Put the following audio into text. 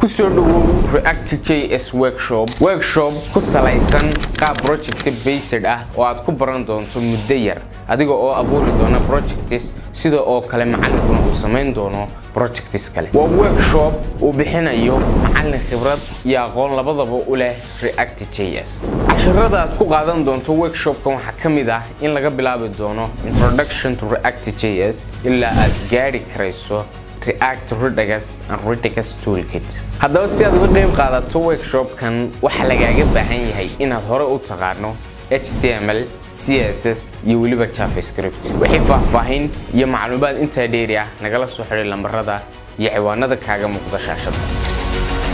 kusoo dhawow react js workshop workshop ku salaysan qaab project based ah oo aad ku baran doonto muddo yar adiga oo abuuri doona projects sida oo kale macallinkuna uu samayn doono projects kale waa workshop uu bixinayo macallin khibrad iyo aqoon labadaba u leh react js casharada aad ku qaadan doonto workshopkan waxaa ka mid ah in laga bilaabi doono introduction to react js ilaa aad gaari karayso react redux and redux toolkit haddaba si aad uga qayb qaadato workshopkan waxaa lagaaga baahan yahay inaad hore u taqaano html css iyo weliba javascript wixii faahfaahin iyo macluumaad intaa dheeri ah nagala soo xidhay lambarada iyo ciwaanada kaaga muuqda shaashada